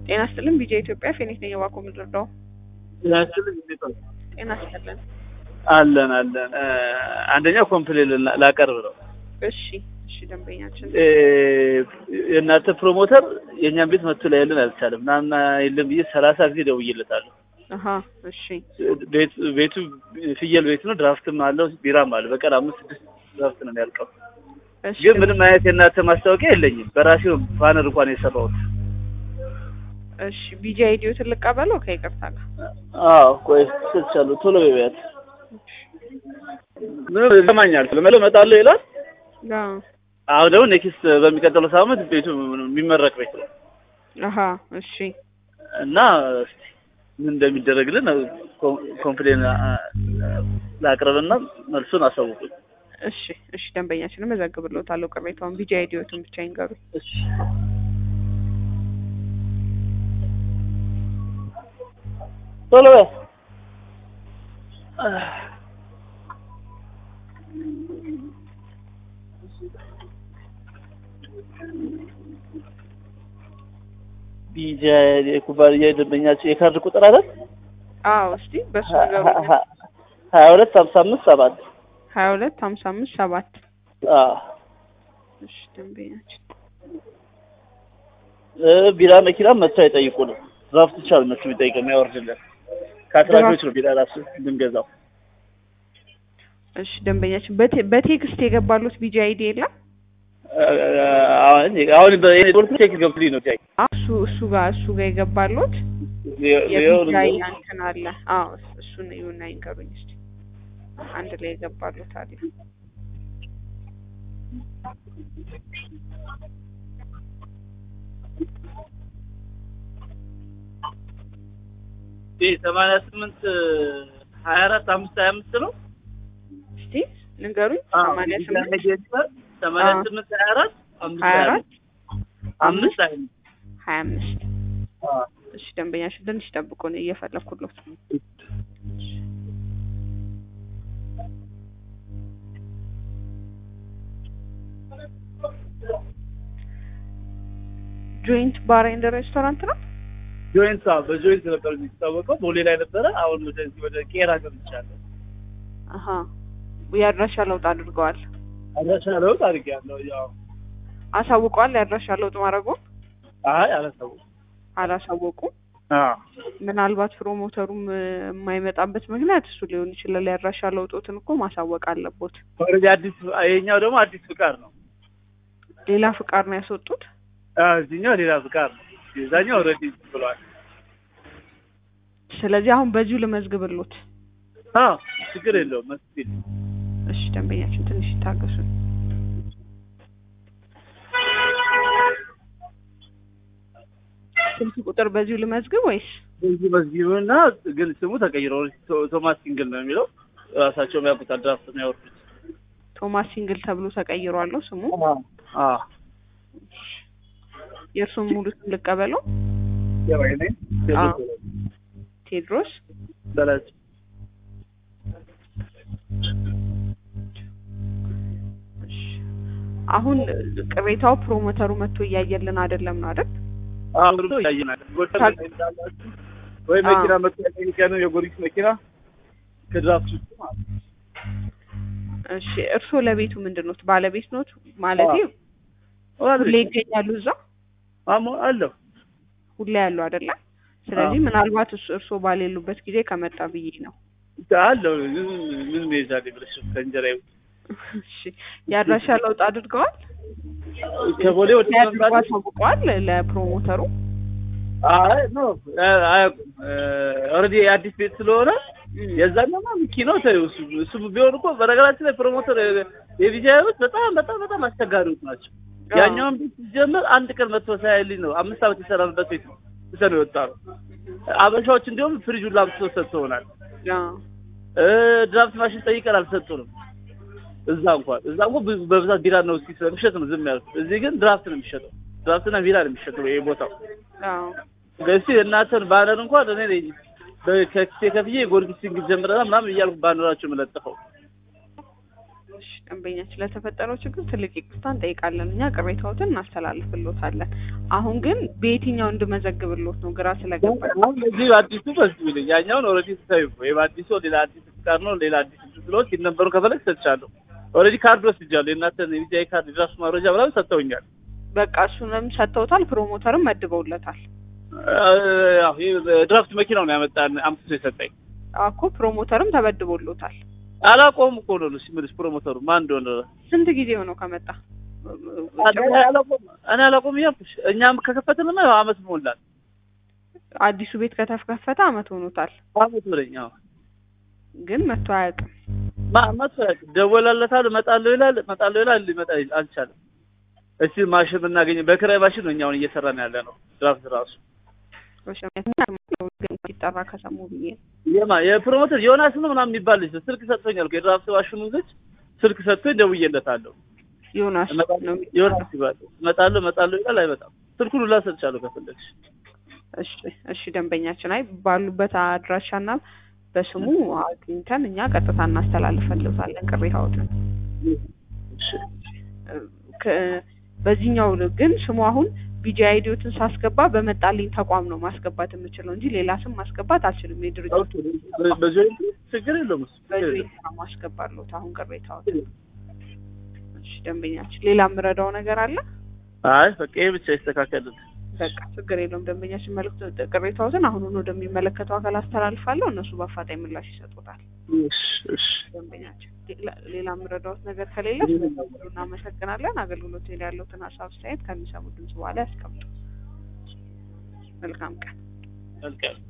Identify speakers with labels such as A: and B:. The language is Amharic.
A: ጤና ይስጥልን ቢጄ ኢትዮጵያ ፌኒት ነኝ የዋኮ ምድርዳው
B: ያችልን እንዴት ነው?
A: ጤና ይስጥልን
B: አለን አለን። አንደኛው ኮምፕሌን ላቀርብ ነው።
A: እሺ እሺ ደንበኛችን
B: እ የእናንተ ፕሮሞተር የእኛን ቤት መጥቶ ላይ ያለን አልቻለም። ናና የለም ብዬ ሰላሳ ጊዜ ደውዬለታለሁ።
A: አሀ እሺ
B: ቤት ቤቱ ፍየል ቤት ነው። ድራፍትም አለው ቢራም አለ። በቀን አምስት ስድስት ድራፍት ነው የሚያልቀው።
A: እሺ
B: ግን ምንም አይነት የእናንተ ማስታወቂያ የለኝም። በራሴው ባነር እንኳን የሰራሁት።
A: እሺ ቢጄ አይዲዮ ትልቅ ቀበለው ከይቅርታ ጋር
B: አዎ ቆይ ስልቻለሁ። ቶሎ በቢያት ምንም ይሰማኛል። ለመለው እመጣለሁ ይላል።
A: አዎ
B: አሁን ደግሞ ኔክስት በሚቀጥለው ሳምንት ቤቱ የሚመረቅ ቤት ነው
A: አሀ እሺ
B: እና እስቲ ምን እንደሚደረግልን ኮምፕሌን ላቅርብና መልሱን አሳውቁኝ።
A: እሺ እሺ ደንበኛችንን መዘግብልዎታለሁ ቅሬታውን ቢጄ አይዲዮቱን ብቻ ይንገሩኝ
B: እሺ ቶሎ በይ። ቢጃ የኩባንያ ደንበኛቸው የካርድ ቁጥር አለ
A: አዎ እስቲ በሱ ንገሩኝ
B: ሀያ ሁለት ሀምሳ አምስት ሰባት
A: ሀያ ሁለት ሀምሳ አምስት ሰባት
B: አዎ
A: እሺ ደንበኛችን
B: እ ቢራ መኪና መጥተው አይጠይቁንም። ድራፍት ብቻ ነው እነሱ የሚጠይቀው የሚያወርድልን። ከአትራፊዎች ነው ቢራ ራሱ ብንገዛው።
A: እሺ ደንበኛችን በቴ- በቴክስት የገባሉት ቢጄ አይዲ የለም
B: አሁን አሁን በሁለት ቼክ ገብቶልኝ ነው ታይ
A: እሱ እሱ ጋር እሱ ጋር የገባሉት የቢጃይ እንትን አለ። አዎ እሱን ይሁን አይንገሩኝ እስቲ አንድ ላይ የገባሉት አለ።
B: ሰማንያ ስምንት ሀያ አራት አምስት ሀያ አምስት ነው
A: እስቲ ንገሩኝ። ሰማንያ ስምንት
B: ሰማንያ
A: አዎ።
B: ስምንት ሀያ አራት አምስት
A: ሀያ
B: ሀያ
A: አራት
B: አምስት ሀያ አምስት
A: ሀያ አምስት
B: አዎ።
A: እሺ ደንበኛችን ትንሽ ጠብቁን እየፈለኩሎት ነው። ጆይንት ባር ኤንድ ሬስቶራንት ነው።
B: ጆይንት አዎ፣ በጆይንት ነበር የሚታወቀው። ቦሌ ላይ ነበረ። አሁን ወደዚህ ወደ ቄራ ገብቻለሁ።
A: አሀ የአድራሻ ለውጥ አድርገዋል።
B: አድራሻ ለውጥ አድርጌያለሁ። ያው
A: አሳውቀዋል። የአድራሻ ለውጥ ማድረጉን
B: አይ አላሰቡም።
A: አላሳወቁም።
B: አዎ
A: ምናልባት ፕሮሞተሩም እ፣ የማይመጣበት ምክንያት እሱ ሊሆን ይችላል። የአድራሻ ለውጦትን እኮ ማሳወቅ አለቦት።
B: ኦልሬዲ አዲስ ይሄኛው ደግሞ አዲስ ፍቃድ ነው።
A: ሌላ ፍቃድ ነው ያስወጡት።
B: አዎ እዚህኛው ሌላ ፍቃድ ነው። የዛኛው ኦልሬዲ ብሏል።
A: ስለዚህ አሁን በዚሁ ልመዝግብሎት።
B: አዎ ችግር የለውም መስጊድ
A: እሺ ደንበኛችን ትንሽ ይታገሱን። ስልክ ቁጥር በዚሁ ልመዝግብ ወይስ?
B: በዚህ መስጊዱና ግን ስሙ ተቀይሮ ቶ- ቶማስ ሲንግል ነው የሚለው ራሳቸው የሚያውቁት ድራፍት ነው ያወርዱት።
A: ቶማስ ሲንግል ተብሎ ተቀይሯለሁ ስሙ።
B: አዎ
A: የእርሱን ሙሉ ስም ልቀበለው።
B: የባይ ነኝ
A: አዎ። ቴድሮስ
B: በላጭ
A: እሺ። አሁን ቅሬታው ፕሮሞተሩ መጥቶ እያየልን አይደለም ነው አይደል?
B: አሁን ብሎ ያየናል። ጎተር ላይ እንዳላችሁ ወይ መኪና መጥቶ ያጠይቀን የጎሪስ መኪና ከድራፍት ውስጥ ማለት ነው።
A: እሺ እርስዎ ለቤቱ ምንድን ኖት? ባለቤት ኖት? ማለቴ ሁሌ ይገኛሉ እዛ?
B: አሞ አለሁ
A: ሁሌ ያሉ አይደለ? ስለዚህ ምናልባት እሱ እርስዎ ባሌሉበት ጊዜ ከመጣ ብዬ ነው።
B: አለሁ ምን ምን ይዛል ብለሽ ከእንጀራ ይውጥ
A: እሺ የአድራሻ ለውጥ አድርገዋል?
B: ከቦሌ ወደ
A: ያድርጓ
B: መምጣት
A: ታውቀዋል ለፕሮሞተሩ?
B: አይ ኖ አያውቁም። ኦልሬዲ የአዲስ ቤት ስለሆነ የዛኛማ ሚኪ ነው ተይው። እሱ እሱ ቢሆን እኮ በነገራችን ላይ ፕሮሞተር የቪጃዮች በጣም በጣም በጣም አስቸጋሪዎች ናቸው። ያኛውን ቤት ሲጀምር አንድ ቀን መጥቶ ሳያልኝ ነው አምስት ዓመት የሰራንበት ቤት ነው ትተን የወጣ ነው። አበሻዎች እንዲሁም ፍሪጁን ላምጥቶ ሰጥተውናል።
A: አዎ።
B: እ ድራፍት ማሽን ጠይቀን አልሰጡንም። እዛ እንኳን እዛ እንኳን ብዙ- በብዛት ቢራ ነው እስኪ ስለሚሸጥ ነው ዝም ያሉት። እዚህ ግን ድራፍት ነው የሚሸጠው። ድራፍትና ቢራ ነው የሚሸጠው ይሄ ቦታው።
A: አዎ።
B: እስኪ እናንተን ባነር እንኳን እኔ ነኝ በከክሴ ከፍዬ የጎርጊስ ሲንግል ጀምረናል ምናምን እያልኩ ባነራቸው የምለጥፈው
A: እሺ ደንበኛችን ለተፈጠረው ችግር ትልቅ ይቅርታ እንጠይቃለን። እኛ ቅሬታዎትን እናስተላልፍሎታለን። አሁን ግን በየትኛው እንድመዘግብሎት ነው ግራ ስለገባኝ።
B: አሁን ለዚህ አዲሱ በዚህ ብለኝ ያኛውን ኦልሬዲ ስታዩ ወይ በአዲሱ ሌላ አዲስ ፍቃድ ነው ሌላ አዲስ ስለሆነ ሲነበሩ ከፈለግ ሰጥቻለሁ። ኦልሬዲ ካርድ ወስጃለሁ። የእናንተን የቪዛይ ካርድ የድራፍት ማረጃ ምናምን ሰጥተውኛል።
A: በቃ እሱንም ሰጥተውታል። ፕሮሞተርም መድበውለታል።
B: አዎ ይሄ ድራፍት መኪናው ነው ያመጣን አምጥቶ የሰጠኝ።
A: እኮ ፕሮሞተርም ተመድቦሎታል።
B: አላውቀውም እኮ ነው ሲምልሽ ፕሮሞተሩ ማን እንደሆነ
A: ስንት ጊዜ ሆነው ከመጣ?
B: እኔ አላውቀውም እኔ አላውቀውም እያልኩሽ እኛም ከከፈትንማ ያው አመት ሞላል።
A: አዲሱ ቤት ከተከፈተ አመት ሆኖታል።
B: አመት ብለኝ አዎ
A: ግን መጥቶ አያውቅም።
B: ማ መጥቶ አያውቅም። ደወላለታል እመጣለሁ ይላል እመጣለሁ ይላል ሊመጣ አልቻለም። እስቲ ማሽን ብናገኝ በክራይ ማሽን ነው እኛ አሁን እየሰራን ያለ ነው ድራፍት ራሱ
A: ሲጠራ ከሰሙ ብዬ ነው።
B: የማ የፕሮሞተር ዮናስ ነው ምናምን የሚባል ልጅ ነው። ስልክ ሰጥቶኛል እኮ የድራፍት ማሽኑ ልጅ ስልክ ሰጥቶኝ ደውዬለታለሁ።
A: ዮናስ ነው
B: ዮናስ ይባል እመጣለሁ እመጣለሁ ይላል አይመጣም። ስልኩን ሁላ ሰጥቻለሁ ከፈለግሽ።
A: እሺ እሺ ደንበኛችን አይ ባሉበት አድራሻና በስሙ አግኝተን እኛ ቀጥታ እናስተላልፈልታለን ቅሬታዎትን። በዚህኛው ግን ስሙ አሁን ቢጂ አይዲዎትን ሳስገባ በመጣልኝ ተቋም ነው ማስገባት የምችለው እንጂ ሌላ ስም ማስገባት አልችልም። የድርጅቱ
B: በዚህ ችግር የለውም እሱ
A: በዚህ ማስገባለሁት አሁን ቅሬታዎትን። እሺ ደንበኛችን ሌላ የምረዳው ነገር አለ?
B: አይ በቃ ይሄ ብቻ ይስተካከልልን።
A: በቃ ችግር የለውም። ደንበኛችን መልዕክት ቅሬታዎትን አሁኑን ወደሚመለከተው አካል አስተላልፋለሁ። እነሱ በአፋጣኝ ምላሽ ይሰጡታል።
B: እሺ
A: ደንበኛችን ሌላ የምረዳዎት ነገር ከሌለ ስለደወሉ እናመሰግናለን። አገልግሎት ላይ ያለውትን ሀሳብ አስተያየት ከሚሰሙ ድምጽ በኋላ ያስቀምጡ። መልካም ቀን።
B: መልካም